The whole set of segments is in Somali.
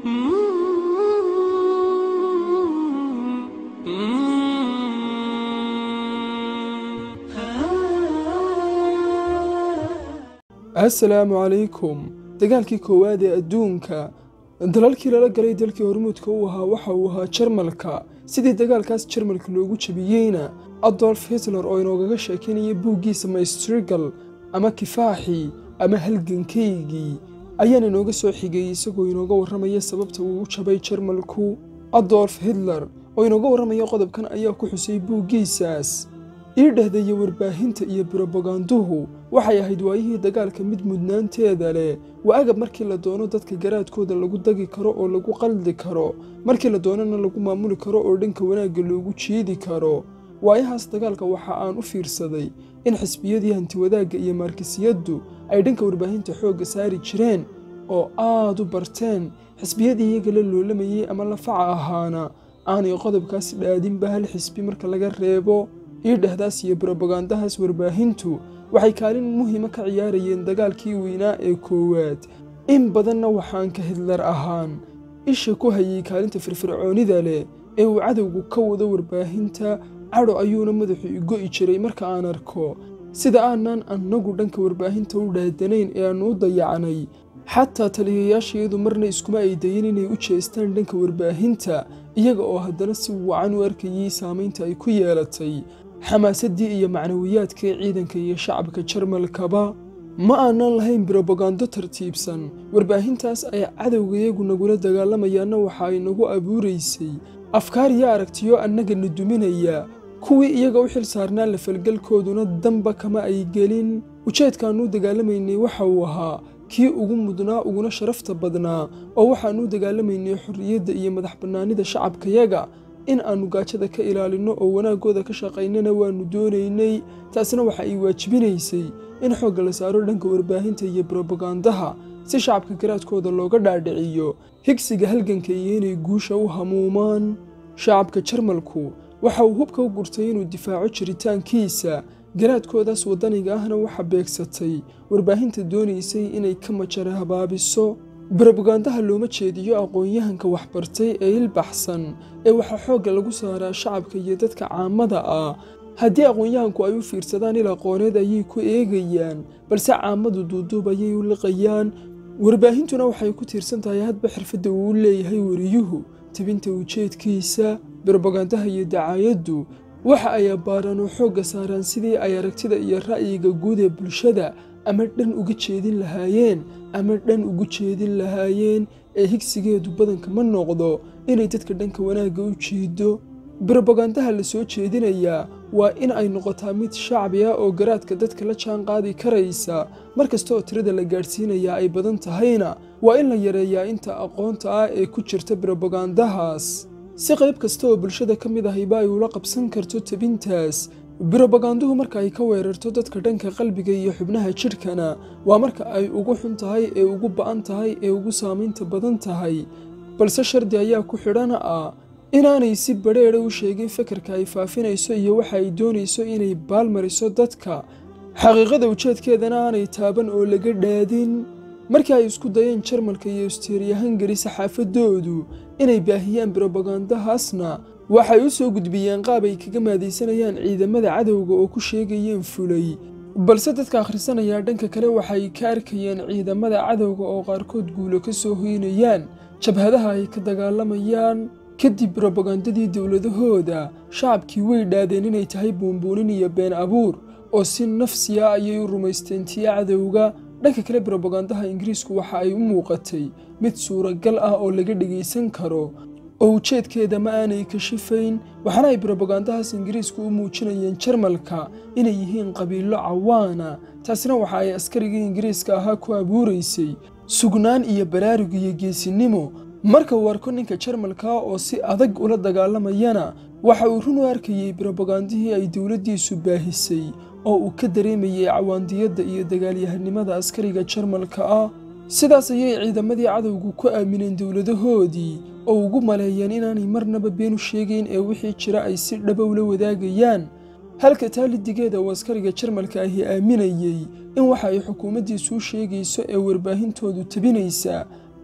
assalaamu calaykum dagaalkii koowaad ee adduunka dalalkii lala galay dalkii hormuudka u ahaa waxa uu ahaa jarmalka sidii dagaalkaas jarmalka loogu jabiyeyna adolf hitler oo inoogaga sheekeynaya buuggiisa maystrigal ama kifaaxii ama halgankaygii ayaan inooga soo xigay isagoo inooga warramaya sababta uu u jabay jarmalku adolf hitler oo inooga warramaya qodobkan ayaa ku xusay buuggiisaas ii dhehdeeya warbaahinta iyo brobaganduhu waxay ahayd waayihii dagaalka mid mudnaanteeda leh waa agab markii la doono dadka garaadkooda lagu dagi karo oo lagu qaldi karo markii la doonana lagu maamuli karo oo dhanka wanaagga loogu jiidi karo waayahaas dagaalka waxa aan u fiirsaday in xisbiyadii hantiwadaagga iyo maarkisiyaddu ay dhanka warbaahinta xoogga saari jireen oo aad u barteen xisbiyadii iyaga la loolamayey ama lafaca ahaana aanay qodobkaas dhaadinba hal xisbi marka laga reebo ii dhehdaas iyo brobagandahaas warbaahintu waxay kaalin muhiima ka ciyaarayeen dagaalkii weynaa ee koowaad in badanna waxaan ka hidlar ahaan isha ku hayay kaalinta firfircoonida leh ee uu cadowgu ka wado warbaahinta cadho ayuuna madaxu igo'i jiray marka aan arko sida aanan annagu dhanka warbaahinta u dhaadanayn ee aannu u dayacnay xataa taliyayaashayadu marna iskuma ay dayin inay u jeestaan dhanka warbaahinta iyaga oo haddana si wacan u arkayey saamaynta ay ku yeelatay xamaasaddii iyo macnawiyaadkii ciidanka iyo shacabka jarmalkaba ma aanan lahayn brobagando tartiibsan warbaahintaas ay cadowgayagu nagula dagaalamayaanna waxa ay nagu abuuraysay afkaar iyo aragtiyo annagana duminaya kuwii iyaga u xil saarnaa lafalgalkooduna danba kama ay gelin ujeedkaannu dagaalamaynay waxa uu ahaa kii ugu mudnaa uguna sharafta badnaa oo waxaannu dagaalamaynay xorriyadda iyo madax bannaanida shacabkayaga in aannu gaajada ka ilaalinno oo wanaaggooda ka shaqaynana waannu doonaynay taasna waxa ay waajibinaysay in xoogga la saaro dhanka warbaahinta iyo brobagandaha si shacabka garaadkooda looga dhaadhiciyo higsiga halganka iyo inay guusha u hamuumaan shacabka jarmalku waxa uu hubka u gurtay inuu difaaco jiritaankiisa garaadkoodaas waddaniga ahna waxa beegsatay warbaahinta doonaysay inay ka majara habaabiso brobagandaha looma jeediyo aqoon-yahanka waxbartay ee ilbaxsan ee waxaa xoogga lagu saaraa shacabka iyo dadka caamada ah haddii aqoon-yahanku ay u fiirsadaan il aqooneed ayay ku eegayaan balse caamadu duuduub ayay u liqayaan warbaahintuna waxay ku tiirsan tahay hadba xirfadda uu u leeyahay wariyuhu tebinta ujeedkiisa brobagandaha iyo dacaayaddu waxa ay abbaaraan oo xoogga saaraan sidii ay aragtida iyo ra'yiga guud ee bulshada ama dhan uga jeedin lahaayeen ama dhan ugu jeedin lahaayeen ee higsigeedu badanka ma noqdo inay dadka dhanka wanaagga u jiido brobagandaha la soo jeedinayaa waa in ay noqotaa mid shacbi ah oo garaadka dadka la jaan qaadi karaysa mar kasta oo tirada la gaadhsiinayaa ay badan tahayna waa in la yareeyaa inta aqoonta ah ee ku jirta brobagandahaas si qayb kasta oo bulshada ka mid ahayba ay ula qabsan karto tebintaas brobaganduhu marka ay ka weerarto dadka dhanka qalbiga iyo xubnaha jidhkana waa marka ay ugu xun tahay ee ugu ba'an tahay ee ugu saamaynta badan tahay balse shardi ayaa ku xidhana ah inaanay si badheedha u sheegin fekerka ay faafinayso iyo waxa ay doonayso inay baalmariso dadka xaqiiqada ujeedkeedana aanay taaban oo laga dhaadin markii ay isku dayeen jarmalka iyo usteeriya hangari saxaafadoodu inay baahiyaan brobagandahaasna waxay u soo gudbiyeen qaab ay kaga maadaysanayaan ciidamada cadowga oo ku sheegayeen fulay balse dadka akhrisanaya dhanka kale waxay ka arkayeen ciidamada cadowga oo qaarkood guulo ka soo hoynayaan jabhadaha ay ka dagaalamayaan kadib brobagandadii dowladahooda shacabkii way dhaadeen inay tahay buunbuunin iyo been abuur oo si nafsiya ayay u rumaysteen tiya cadowga dhanka kale brobagandaha ingiriisku waxa ay u muuqatay mid suuragal ah oo laga dhegaysan karo oo ujeedkeeda ma aanay kashifayn waxaana ay brobagandahaas ingiriisku u muujinayeen jarmalka inay yihiin qabiilo cawaana taasina waxa ay askarigii ingiriiska ahaa ku abuuraysay sugnaan iyo baraarug iyo geesinimo marka uu arko ninka jarmalka oo si adag ula dagaalamayana waxa uu run u arkayey brobagandihii ay dowladdiisu baahisay oo uu ka dareemayey cawaandiyadda iyo dagaalyahanimada askariga jarmalka ah sidaas ayay ciidamadii cadowgu ku aamineen dowladahoodii oo ugu maleeyeen inaanay marnaba been u sheegayn ee wixii jira ay si dhaba ula wadaagayaan halka taalidigeeda uu askariga jarmalka ahi aaminayey in waxa ay xukuumaddiisu u sheegayso ee warbaahintoodu tabinaysa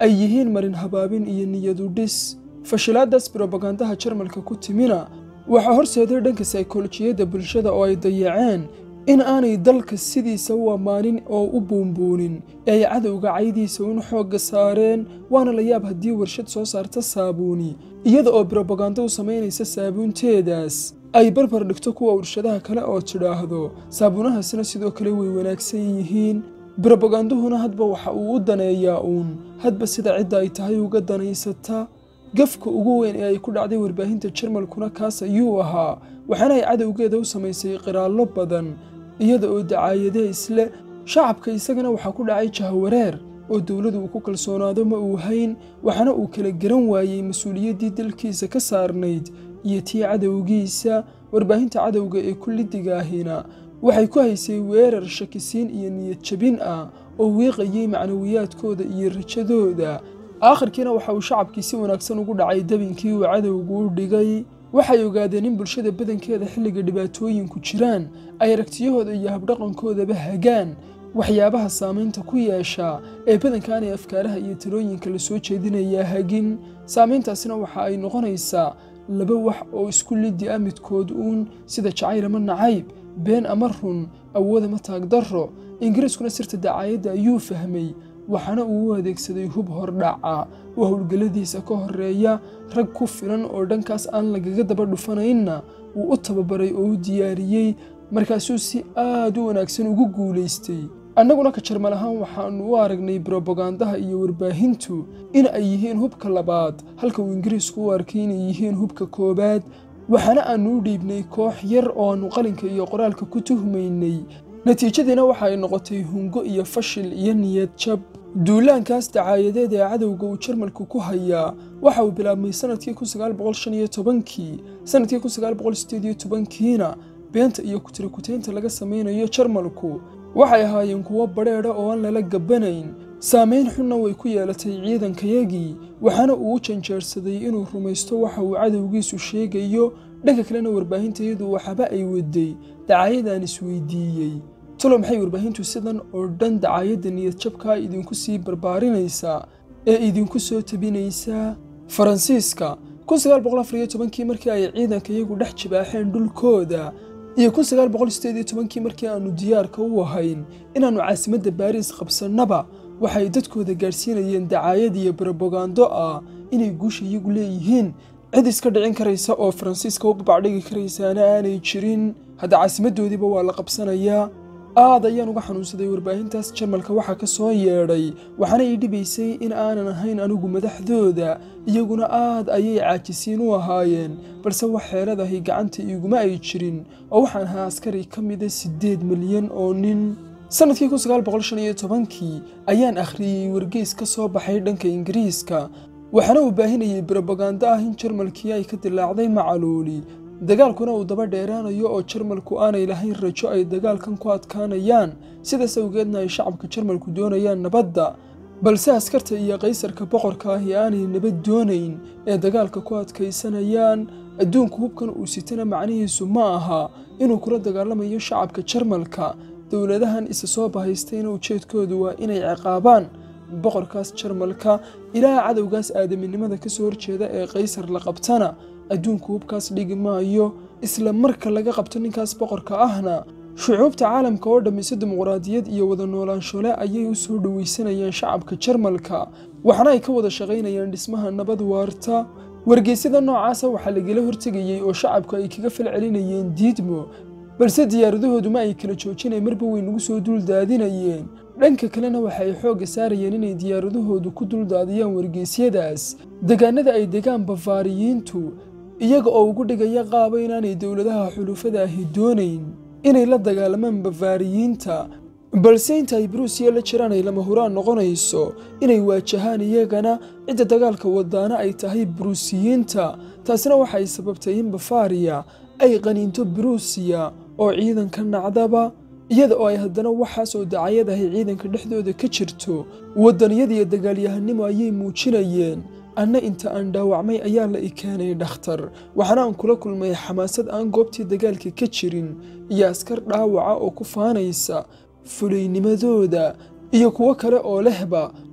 ay yihiin marin habaabin iyo niyadu dhis fashilaadaas brobagandaha jarmalka ku timina waxaa horseeday dhanka saykolojiyadda bulshada oo ay dayaceen in aanay dalka sidiisa u ammaanin oo u buunbuunin ee ay cadowga caydiisa un xoogga saareen waana la yaab haddii warshad soo saarta saabuuni iyada oo brobagando u samaynaysa saabuunteedaas ay barbar dhigto kuwa warshadaha kale oo tidhaahdo saabuunahaasina sidoo kale way wanaagsan yihiin brobaganduhuna hadba waxa uu u daneeyaa uun hadba sida cidda ay tahay uga danaysata gafka ugu weyn ee ay ku dhacday warbaahinta jarmalkuna kaas ayuu ahaa waxaana ay cadowgeeda u samaysay qiraallo badan iyada oo dacaayadee isle shacabka isagana waxaa ku dhacay jahawareer oo dowladu uu ku kalsoonaado ma uu hayn waxaana uu kala garan waayey mas-uuliyaddii dalkiisa ka saarnayd iyo tii cadowgiisa warbaahinta cadowga ee kullidigaahina waxay ku haysay weerar shakisiin iyo niyad jabin ah oo wiiqayey macnawiyaadkooda iyo rajadooda aakhirkiina waxa uu shacabkii si wanaagsan ugu dhacay dabinkii uu cadowgu u dhigay waxay ogaadeen in bulshada badankeeda xilliga dhibaatooyinku jiraan ay aragtiyahooda iyo habdhaqankoodaba hagaan waxyaabaha saamaynta ku yeesha ee badankaanay afkaaraha iyo talooyinka la soo jeedinayaa hagin saamayntaasina waxa ay noqonaysaa laba wax oo isku liddi ah midkood uun sida jacayl ama nacayb been ama run awood ama taagdarro ingiriiskuna sirta dacaayadda ayuu fahmay waxaana uu u adeegsaday hub hordhaca oo howlgalladiisa ka horreeya rag ku filan oo dhankaas aan lagaga daba dhufanaynna wuu u tababaray oo u diyaariyey markaasuu si aad u wanaagsan ugu guulaystay annaguna ka jarmal ahaan waxaannu u aragnay brobagandaha iyo warbaahintu in ay yihiin hubka labaad halka uu ingiriisku u arkay inay yihiin hubka koowaad waxaana aannu u dhiibnay koox yar oo aannu qalinka iyo qoraalka ku tuhmaynay natiijadiina waxa ay noqotay hungo iyo fashil iyo niyad jab duulaankaas dacaayadeed ee cadowga uu jarmalku ku hayaa waxa uu bilaabmay sanadkii kii sanadkii kiina beenta iyo kutirikutaynta laga samaynayo jarmalku waxay ahaayeen kuwo badheedha oo aan lala gabbanayn saamayn xunna way ku yeelatay ciidankayagii waxaana uu u janjeersaday inuu rumaysto waxa uu cadowgiisu sheegayo dhanka kalena warbaahintayadu waxaba ay waday dacaayadaan isweydiiyey talo maxay warbaahintu sidan oo dhan dacaayadda niyadjabkaa idinku sii barbaarinaysaa ee idinku soo tabinaysaa faransiiska kii markii ay ciidankayagu dhex jibaaxeen dhulkooda iyo kii markii aannu diyaarka u ahayn inaannu caasimadda baariis qabsannaba waxay dadkooda gaadhsiinayeen dacaayad iyo brobagando ah inay guusha iyagu leeyihiin cid iska dhicin karaysa oo faransiiska u babacdhigi karaysaana aanay jirin hadda caasimaddoodiiba waa la qabsanayaa aad ayaan uga xanuunsaday warbaahintaas jarmalka waxaa ka soo yeedhay waxaana ii dhibaysay in aanan ahayn anigu madaxdooda iyaguna aad ayay caajisiin u ahaayeen balse wax xeeladahay gacanta iiguma ay jirin oo waxaan ahaa askari ka mida siddeed milyan oo nin sannadkii kii ayaan akhriyey wargeys ka soo baxay dhanka ingiriiska waxaana uu baahinayay brobagando ah in jarmalkii ay ka dilaacday macaluuli dagaalkuna uu daba dheeraanayo oo jarmalku aanay lahayn rajo ay dagaalkan ku adkaanayaan sidaas awgeedna ay shacabka jarmalku doonayaan nabadda balse askarta iyo qaysarka boqorka ahi aanay nabad doonayn ee dagaalka ku adkaysanayaan adduunku hubkan uu sitana macnihiisu ma aha inuu kula dagaalamayo shacabka jarmalka dowladahan isa soo bahaystayna ujeedkoodu waa inay ciqaabaan boqorkaas jarmalka ilaa cadowgaas aadaminimada ka soo horjeeda ee qaysar la qabtana adduunku hubkaas dhigi maayo isla marka laga qabto ninkaas boqorka ahna shucuubta caalamka oo dhammise dimuqraadiyad iyo wada noolaanshole ayay u soo dhowaysanayaan shacabka jarmalka waxaana ay ka wada shaqaynayaan dhismaha nabad waarta wargeysyada noocaasa waxaa lagala hortegayey oo shacabku ay kaga fal celinayeen diidmo balse diyaaradahoodu ma ay kala joojinay marba way nagu soo duuldaadinayeen dhanka kalena waxa ay xoogga saarayeen inay diyaaradahoodu ku duldaadiyaan wargeysyadaas degaanada ay degaan bafaariyiintu iyaga oo ugu dhigaya qaaba inaanay dowladaha xulufada ahi doonayn inay la dagaalamaan bafaariyiinta balse inta ay bruusiya la jiraan ay lama huraan noqonayso inay waajahaan iyagana cidda dagaalka wadaana ay tahay buruusiyiinta taasina waxay sababtay in bafaariya ay qaniinto buruusiya oo ciidanka nacdaba iyada oo ay haddana waxaas oo dacayadahay ciidanka dhexdooda ka jirto waddaniyada iyo dagaalyahanimo ayay muujinayeen anna inta aan dhaawacmay ayaa la i keenay dhakhtar waxaana aan kula kulmay xamaasad aan goobtii dagaalka ka jirin iyo askar dhaawaca oo ku faanaysa fulaynimadooda iyo kuwo kale oo lehba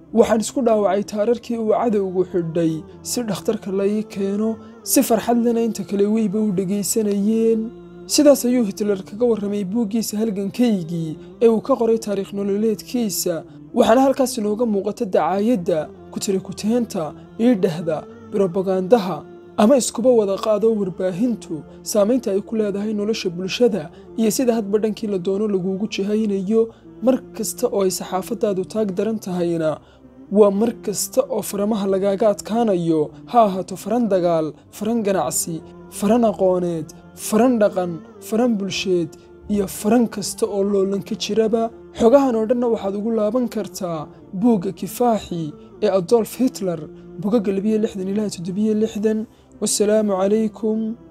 waxaan isku dhaawacay taararkii uu cadowgu xidhay si dhakhtarka la ii keeno si farxad lena inta kale weyba u dhegaysanayeen sidaas ayuu hitler kaga warramay buuggiisa halgankaygii ee uu ka qoray taariikh nololeedkiisa waxaana halkaas inooga muuqata dacaayadda kutirikuteenta iidhahda brobagandaha ama iskuba wada qaado warbaahintu saamaynta ay ku leedahay nolosha bulshada iyo sida hadba dhankii la doono laguugu jihaynayo mar kasta oo ay saxaafaddaadu taag daran tahayna waa mar kasta oo faramaha lagaaga adkaanayo ha ahaato faran dagaal faran ganacsi faran aqooneed faran dhaqan faran bulsheed iyo faran kasta oo loolanka jiraba xogahan oo dhanna waxaad ugu laaban kartaa buugga kifaaxi ee adolf hitler bogagga labiyo lixdan ilaa toddobiyo lixdan wasalaamu calaykum